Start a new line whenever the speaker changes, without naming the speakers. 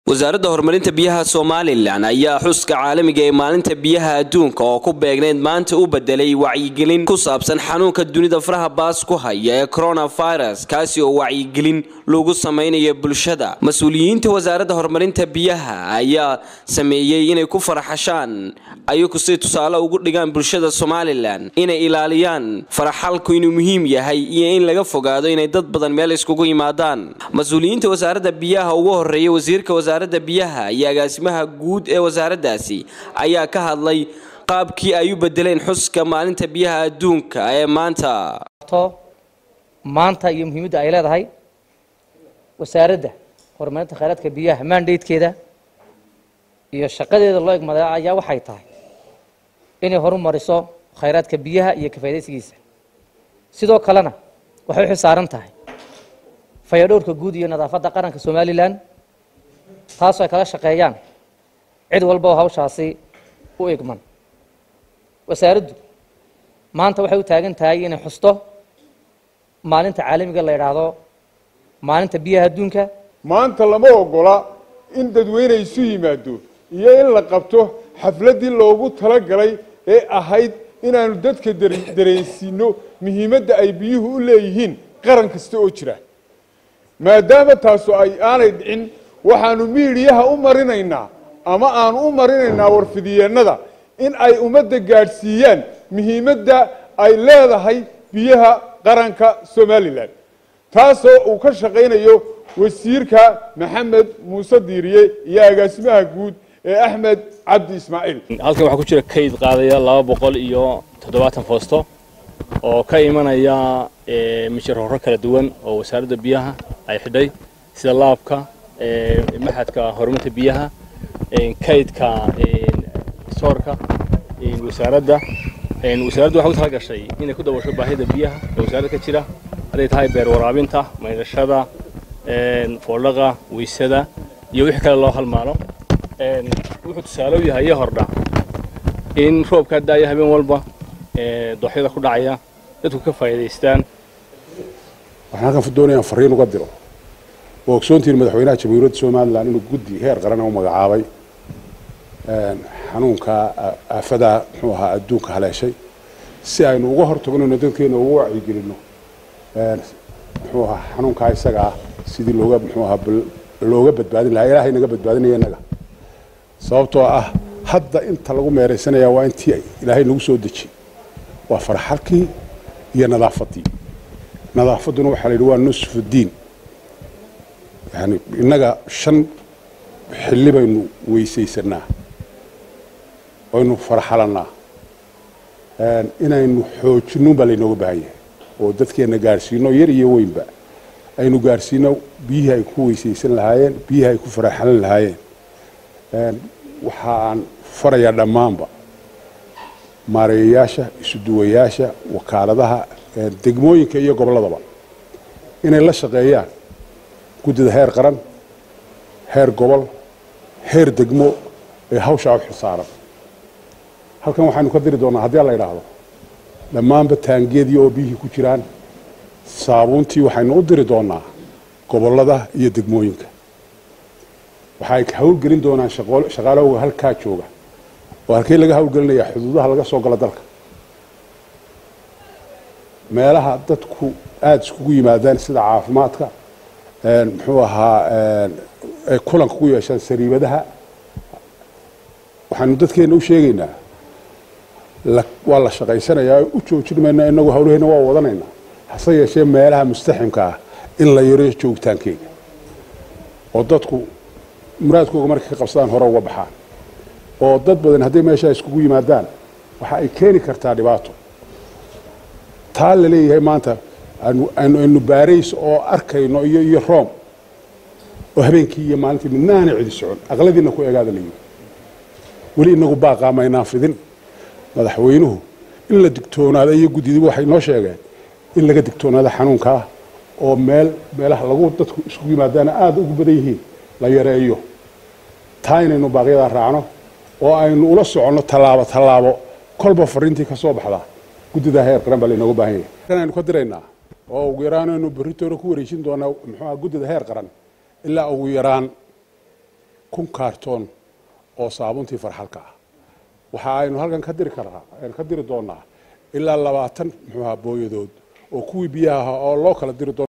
wasaaradda horumarinta biyaha somalilan ayaa xuska caalamiga ee maalinta biyaha adduunka oo ku beegneyd maanta u bedelay wacyigelin ku saabsan xanuunka dunida faraha baas ku haya ee coronavirus kaasi oo wacyigelin lagu samaynayo bulshada mas-uuliyiinta wasaaradda horumarinta biyaha ayaa sameeyey inay ku faraxashaan ayagu si tusaale ugu dhigaan bulshada somalilan inay ilaaliyaan faraxalku inuu muhiim yahay iyo in laga fogaado inay dad badan meel iskugu yimaadaan mas-uuliyiinta wasaaradda biyaha ugu horeeya wasiirka wasaaradda biyaha iyo agaasimaha guud ee wasaaraddaasi ayaa ka hadlay qaabkii ay u bedeleen xuska maalinta biyaha adduunka ee maanta
maanta iyo muhiimadda ay leedahay wasaaradda horumarinta khayraadka biyaha mandatekeeda iyo shaqadeeda loo egmaday ayaa waxay tahay inay horumariso khayraadka biyaha iyo kafaydaysigiisa sidoo kalena waxay u xilsaaran tahay fayadhowrka guud iyo nadaafadda qaranka somalilan taasoo ay kala shaqeeyaan cid walba oo hawshaasi u egman wasaaraddu maanta waxay u taagan tahay inay xusto maalinta caalamiga la yidhaahdo maalinta biyaha adduunka
maanta lama ogola in dadweyne isu yimaado iyo in la qabto xafladdii loogu talagalay ee ahayd inaanu dadka dareensiino muhiimadda ay biyuhu u leeyihiin qaran kasta oo jira maadaama taasu ay aanay dhicin waxaanu miidiyaha u marinaynaa ama aanu u marinaynaa warfidiyeennada in ay ummadda gaadhsiiyaan muhiimadda ay leedahay biyaha qaranka somalilan taasoo uu ka shaqaynayo wasiirka maxamed muuse diiriye iyo agaasimaha guud ee axmed cabdi ismaaciil
halkan waxaa ku jira kayd qaadaya laba boqol iyo toddobaatan foosto oo ka imanaya misharhorro kala duwan oo wasaaradda biyaha ay xidhay sida laabka maxadka horumarinta biyaha kaydka soorka wasaaradda wasaaraddu waxay u tala gashay inay ku dabasho baahida biyaha ee wasaaradda ka jira hadday tahay beer waraabinta maydhashada foodhaqa weysada iyo wixii kale loo halmaalo wuxuu tusaale u yahay iyo hordha in roobkaa daaya habeen walba dooxyada ku dhacaya dadku ka faa'iidaystaan
waxaan halkan doonayaan fariin uga diro oo ogsoontiin madaxweynaha jamhuuriyadda somalilan inuu guddi heer qaran u magacaabay xanuunka aafadaa muxuu ahaa adduunka haleeshay si aynu uga hortagnayno dadkeena ugu wacyigelinno muxuu ahaa xanuunkaa isaga ah sidii looga muxuu ahaa looga badbaadin lahaa ilaahay naga badbaadinaya innaga sababtoo ah hadda inta lagu meeraysanaya waa intii ilaahay nagu soo dejiyey waa farxalkii iyo nadaafaddii nadaafadduna waxaa la yidhi waa nusfu diin yani innaga shan xilli baynu weysaysanaa aynu farxalannaa inaynu xoojinnuun baa laynooga baahan yahay oo dadkeenna gaadhsiino yar iyo weynba aynu gaadhsiino biyihii ay ku weysaysan lahaayeen biyihii ay ku faraxalan lahaayeen waxa aan farayaa dhammaanba maareeyayaasha isuduwayaasha wakaaladaha degmooyinka iyo gobolladaba inay la shaqeeyaan guddida heer qaran heer gobol heer degmo ee hawshaa u xilsaaran halkan waxaynu ka diri doonaa haddii la yidhaahdo dhammaanba taangeedii oo biyihii ku jiraan saabuuntii waxaynu u diri doonaa gobollada iyo degmooyinka waxay hawlgelin doonaan shaqaalahooga halkaa jooga oo halkey laga hawlgelinayaa xuduudaha laga soo galo dalka meelaha dadku aada iskugu yimaadaan sida caafimaadka muxuu ahaa ay kulanka ku yeeshaan sariibadaha waxaanu dadkeenna u sheegaynaa waa la shaqaysanayaa u joojin mayna inagu hawlaheenna waa wadanaynaa hase yeeshee meelaha mustaximka ah in la yaro joogitaankeega oo dadku muraadkooga markay ka qabsadaan hore uga baxaan oo dad badan hadday meeshaa iskugu yimaadaan waxa ay keeni kartaa dhibaato taa la leeyahay maanta aynu baarays oo arkayno iyo iyo room oo habeenkii iyo maalintii midnaana cidi socon aqladiina ku egaada la yidhi weli inagu baaqaa maynaan fidin madaxweynuhu in la digtoonaado iyo guddidiba waxay noo sheegeen in laga digtoonaado xanuunkaa oo meel meelaha lagu dadku iskugu yimaadaana aada ugu badan yihiin la yareeyo taa inaynu baaqyadaa raacno oo aynu ula soconno tallaabo tallaabo kolba fariintii ka soo baxda guddida heer qaran baa laynooga baahan yahay kan aynu ka diraynaa oo ugu yaraan aynu berritoona ku wareejin doonaa muxuuha guddida heer qaran ilaa ugu yaraan kun kaartoon oo saabuntii farxalka ah waxa aynu halkan ka diri karaa aynu ka diri doonaa ilaa labaatan muxuu ahaa booyadood oo kuwii biyaha ahaa oo loo kala diri doono